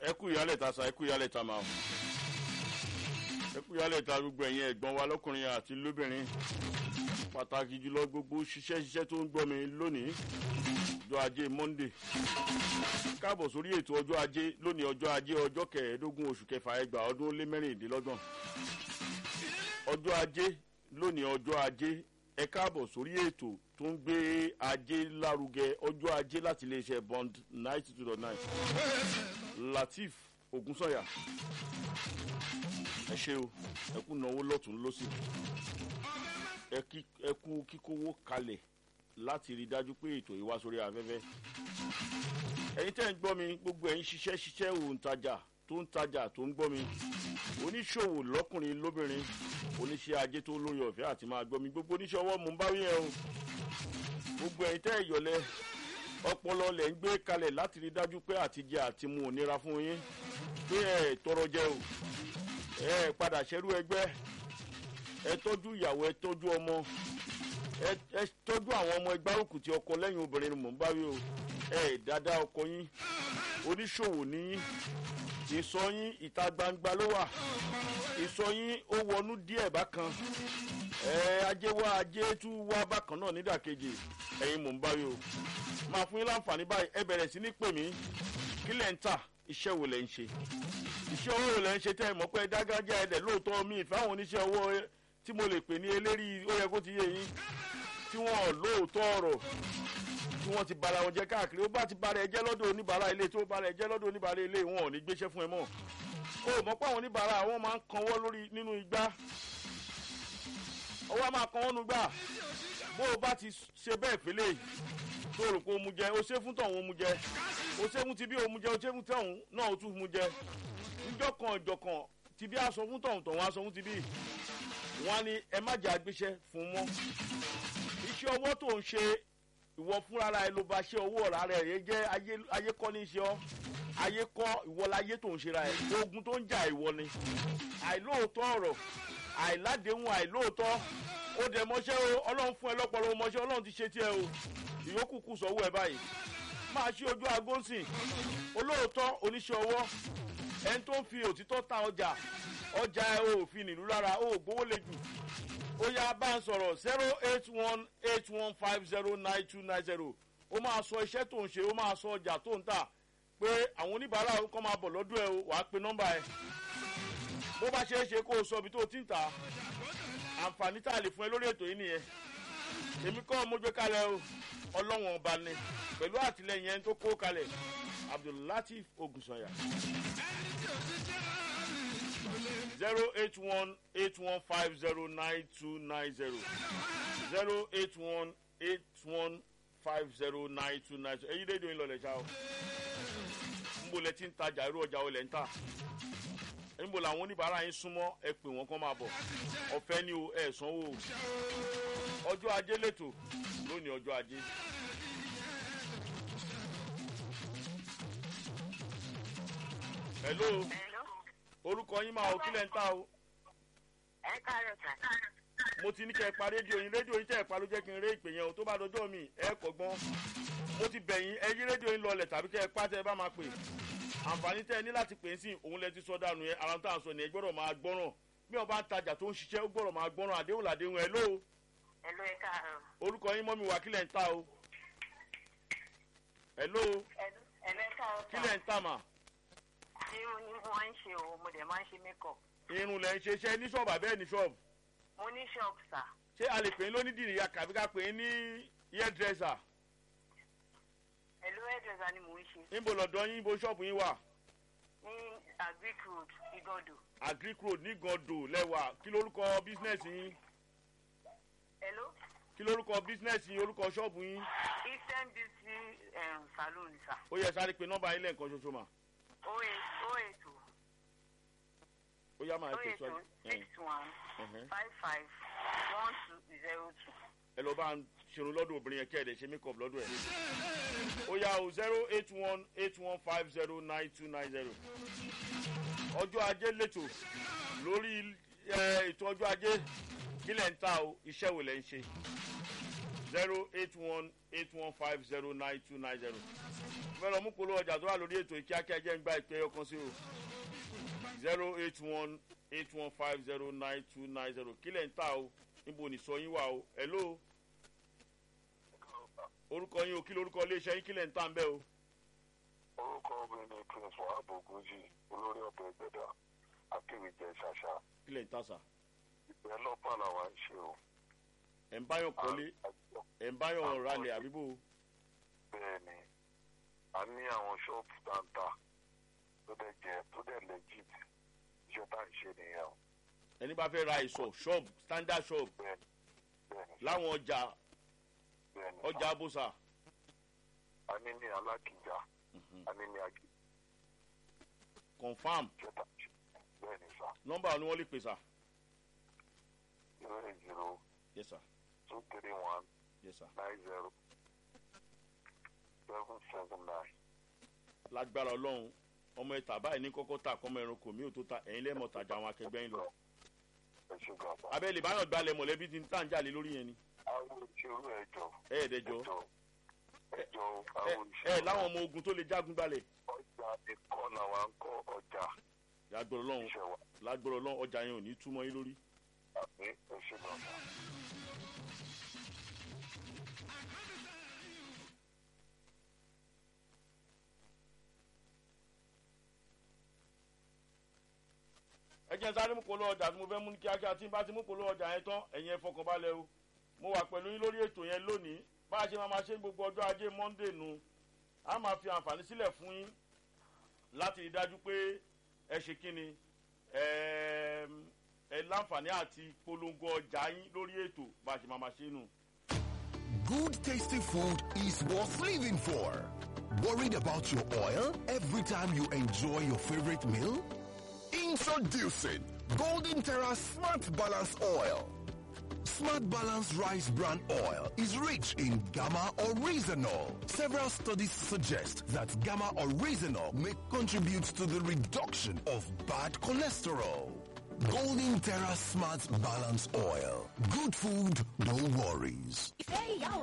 ẹ kú ìyálẹ̀ ta sa ẹ kú ìyálẹ̀ ta ma o ẹ kú ìyálẹ̀ ta gbogbo ẹ̀yin ẹ̀gbọ́n wa lọ́kùnrin àti lóbìnrin pàtàkì jùlọ gbogbo ṣiṣẹ́ ṣiṣẹ́ tó ń gbọ́ mi lónìí ọjọ́ ajé monde káàbọ̀ sórí ètò ọjọ́ ajé lónìí ọjọ́ ajé ọjọ́ kẹẹ̀ẹ́dógún oṣù kẹfà ẹgbàá ọdún ó lé mẹ́rìndínlọ́gbọ̀n ọjọ́ ajé lónìí ọjọ́ ajé ẹ káàbọ̀ sórí ètò tó ń gbé ajé lárugẹ ọjọ́ ajé láti iléeṣẹ́ bond ninety two dot nine latif ogunsanya ẹ ṣe o ẹ kú náwó lọ́tún lọ́sì ẹ kú kíkówó kalẹ̀ láti rí dájú pé ètò yìí wá sórí afẹ́fẹ́ ẹ̀yin tẹ́ ń gbọ́ mi gbogbo ẹ̀yin ṣiṣẹ́ ṣiṣẹ́ òǹtajà tó ń tajà tó ń gbọ́ mi oníṣòwò lọ́kùnrin lóbìnrin oníṣẹ́ ajé tó lórí ọ̀fẹ́ àti máa gbọ́ mi gbogbo oníṣẹ́ ọwọ́ mò ń bá wíyẹn o gbogbo ẹ̀yin tẹ́ ìyọ̀lẹ̀ ọpọlọ lẹ̀ ń gbé kalẹ̀ láti rí dájú pé àtijẹ àti mu ò nira fún yín pé ẹ tọrọ jẹ o ẹ padà ṣẹrú ẹgbẹ́ ẹ tọ́jú ìyàwó ẹ tọ́jú ọmọ ẹ tọ́jú àwọn ọmọ ẹgbẹ́ òkú tí ọkọ lẹ́yìn obìnrin ni mò ń bá wí o ẹ dáadáa ọkọ yín oníṣòwò níyín ìsọ yín ìta gbangba ló wà ìsọ yín ó wọnú díẹ̀ bákan ẹ ajé wá ajé tú wá bákan náà nídàkejì ẹ̀yin mò ń bá wí o máa fún yín láǹfààní báyìí ẹ bẹ̀rẹ̀ sí ní pè mí kí lẹ̀ ń tà iṣẹ́ wo lẹ̀ ń ṣe iṣẹ́ owó wo lẹ̀ ń ṣe tẹ́ ẹ mọ̀ pé dágájá ẹ̀dẹ̀ lóòótọ́ mi ìfẹ́ àwọn oníṣẹ́ owó tí mo lè pè ní eléri ó yẹ kó ti yé yín tí wọ́n lóòótọ́ ọ̀rọ̀ tí wọ́n ti bara wọn jẹ́ káàkiri ó bá ti bara ẹ jẹ́ lọ́dọ̀ oníbàárà ilé tó bara ẹ jẹ́ lọ́dọ̀ oníbàárà ilé wọn ò ní gbéṣẹ́ fún ẹ mọ́ o mọ̀ pé àwọn oníbàárà wọn máa ń kanwọ́ lórí nínú igbá ọwọ́ máa kanwọ́ nu gbà bó o bá ti ṣe bẹ́ẹ̀ fẹ́lẹ́ tó rò pé o mu jẹ o ṣe fún tọ̀hún o mu jẹ o ṣe fún tibí o mu jẹ o ṣe fún tọ̀hún náà o tún mu jẹ ìjọkan ìjọkan tibí aṣọ fún tọ̀hún tọ̀hún aṣọ fún tibí wọn ni ẹ má jẹ́ àgbéṣẹ́ fún mọ́ iṣẹ́ ọwọ́ tó ń ṣe ìwọ fúnra ẹ ló bá ṣe owó ọ̀rá rẹ̀ yẹ jẹ́ ayé kọ́ ní ṣe ọ́ ayé kọ́ ìwọ láyé tó ń ṣe ra ẹ̀ ogun tó ń jà ìwọ ni àìlóòótọ́ ọ̀rọ̀ àìládéhùn àìlóòótọ́ ó dẹ̀ mọ́ṣẹ́ o ọlọ́run fún ẹ lọ́pọ̀lọpọ̀ mọ́ṣẹ́ ọlọ́run ti ṣe tiẹ̀ o ìyókù kù sọ́wọ́ ẹ báyìí máa ṣí ojú agóńsìn olóòótọ́ oníṣẹ́ ọwọ́ ẹni tó ń fi òtítọ́ ta ọjà ọjà ẹ ò fi nílùú lára ó gbówó lè jù ó yá bá ń sọ̀rọ̀ zero eight one eight one five zero nine two nine zero ó máa sọ iṣẹ́ tó ń ṣe ó máa sọ ọjà tó ń tà pé àwọn oníbàárà kọ́ máa bọ̀ lọ́dún ẹ o wàá pe nọ́mbà ẹ bó bá ṣe é ṣe kó o sọ ibi tó o ti ń tà àǹfààní tá a lè fún ẹ lórí ètò yìí nìyẹn èmi kọ́ mo gbé kalẹ̀ o ọlọ́wọ̀n ọba ni pẹ̀lú àtìlẹyìn ẹni tó kó kalẹ̀ abdullatif ogunsanya zero eight one eight one five zero nine two nine zero zero eight one eight one five zero nine two nine zero èyí rédíò yín lọlẹ̀ ṣá o nbọ lẹ ti ń tajà irú ọjà olè ń tà nbọ làwọn oníbàárà yín súnmọ́ ẹ pè wọ́n kán máa bọ̀ ọ̀fẹ́ ni o ẹ̀ sanwó o ọjọ́ ajé lẹ́tọ̀ lónìí ọjọ́ ajé. hello orúkọ yín máa ò kílẹ̀ ń ta o. ẹ káàárọ̀ sà. mo ti ní kẹ́ ẹ pa rédíò yín rédíò yín tẹ́ ẹ pa ló jẹ́ kí n ré ìpè yẹn o tó bá dọjọ́ mi ẹ kọ̀gbọ́n mo ti bẹ̀ yín ẹ yí rédíò yín lọlẹ̀ tàbí kẹ́ ẹ pa tẹ́ ẹ bá máa pè àǹfààní tẹ́ ẹ ní láti pè é sí òun lẹ ti sọ dànù yẹn ara tó à ń sọ nìyẹn gbọ́dọ̀ máa gbọ́ràn bí wọn bá ń tajà tó ń ṣiṣẹ́ ó gbọ́dọ̀ máa gbọ́ràn àdéhùn làdéhùn ẹ lóo ẹ ló ẹ káàárọ̀. orúkọ yín mọ́mi wà kílẹ̀ ń ta o ẹ lóo ẹ ló ẹ káàárọ̀ sà. kílẹ̀ ń ta mà irun ni mo máa ń ṣe o mo dẹ̀ máa ń ṣe makeup. irun lẹ̀ ń ṣe iṣẹ́ ní ṣọ́ọ̀bù àbẹ́ẹ̀ ní ṣọ́ọ̀bù mo ní shop sà. ṣé a lè pè é lónídìrí ya kàbí ká pè é ní hairdresser ẹ ló hairdresser ni mò ń ṣe. níbo lọ́dọ̀ yín níbo ṣọ́ọ̀bù yín wà ní agric road igodo. agric road ní gàndò lẹ́wà kí lórúkọ bísínẹ́sì yín ẹ ló kí lórúkọ bísínẹ́sì yín orúkọ ṣọ́ọ̀bù yín eastern beauty um, salon sà. ó yẹ sáré pé nọ́mbà yín lẹ́ẹ̀kan ṣoṣo mà o eight o eight o ó yá máa o pè eight sọ o six one ẹ̀hẹ́n. five five one two zero two. ẹ lọ bá ń ṣerun lọ́dọ̀ obìnrin yẹn kẹ́ẹ̀dẹ̀ ṣe make up lọ́dọ̀ ẹ̀ ó yá o zero eight one eight one five zero nine two nine zero ọjọ́ ajé lẹ́tọ̀ lórí ẹ, ètò ọjọ́ ajé kílẹ̀ ń ta o iṣẹ́ wo lẹ̀ ń ṣe zero eight one eight one five zero nine two nine zero fẹ́ lọ mú polówó ọjà tó wà lórí ètò ìkíákíá jẹ́ ń gba ìpè ọkàn sí o zero eight one eight one five zero nine two nine zero kílẹ̀ ń tà o níbo ní sọ yín wà o hello orúkọ yín o kí lorúkọ iléeṣẹ́ yín kílẹ̀ ń tà ń bẹ́ o orúkọ obìnrin ni prince wahab ogunjì olórí ọbẹ̀ ìgbẹ́dà akéwìjẹ ṣàṣà kílẹ̀ ń tà sà ìgbẹ́ lọ́pàá làwa ń ṣe o. ẹ̀ ń báyọ̀ kọ́lé àjọ ẹ̀ ń báyọ̀ ralẹ̀ àbíbò bẹ́ẹ̀ ni a ní àwọn ṣọ́ọ̀bù táǹtà tó dẹ̀ jẹ́ tó dẹ̀ legit iṣẹ́ tá à ń ṣe nìyẹn o. ẹni bá fẹ́ ra ìsọ̀ ṣọ́ọ̀bù standard shop bẹ́ẹ̀ ni bẹ́ẹ̀ ni láwọn ọjà bẹ́ẹ̀ ni ọjà abúsà a ní ní alákìjà a ní ní agi confam iṣẹ́ tá à ń ṣe bẹ́ẹ̀ ni sà nọ́mbà ni wọ́n lè pè sà zero eight zero yes sir two three one yes sir nine zero seven seven nine. lágbára ọlọ́run ọmọ ẹ̀ta báyìí ní kọ́kọ́ tà kọ́mọ ẹranko mi ò tó ta ẹ̀yin lẹ́mọ̀ tajà àwọn akẹgbẹ́ yín lọ ẹ ṣe gàba. abẹ́lẹ̀ báyọ̀ gbalẹ̀ mọ̀lẹ́bí ti ń tà ń jalè lórí yẹn ni àwọn ìṣòro ẹjọ ẹ̀ẹ́dẹ́jọ ẹjọ ẹjọ ẹ àwọn ẹ ìṣòro láwọn ọmọ ogun tó lè jágun gbalẹ̀ ọjà ikọ làwọn ń kọ ọjà lágbára ọlọ́run iṣẹ́ wa lágbára ọlọ́run ọjà yẹn ò ní túmọ̀ yín lórí. àmì ẹ ṣe gàba. ẹ jẹ́ sáré mú polówó ọjà tí mo fẹ́ mú ní kíákíá tí n bá ti mú polówó ọjà yẹn tán ẹ̀yin ẹ fọkànbalẹ̀ o mo wà pẹ̀lú yín lórí ètò yẹn lónìí bá a ṣe máa ma ṣe ní gbogbo ọjọ́ ajé monday nu a máa fi àǹfààní sílẹ̀ fún yín láti rí dájú pé ẹ ṣe kí ni ẹ ẹ láǹfààní àti polongo ọjà yín lórí ètò bá a ṣe máa ma ṣe nù. Good tasty food is worth living for. Worried about your oil every time you enjoy your favorite meal? Introducing Golden Terra Smart Balance Oil. Smart Balance Rice Bran Oil is rich in gamma oryzanol. Several studies suggest that gamma oryzanol may contribute to the reduction of bad cholesterol. Golden Terra Smart Balance Oil. Good food, no worries. Ìfẹ́ ìyá ò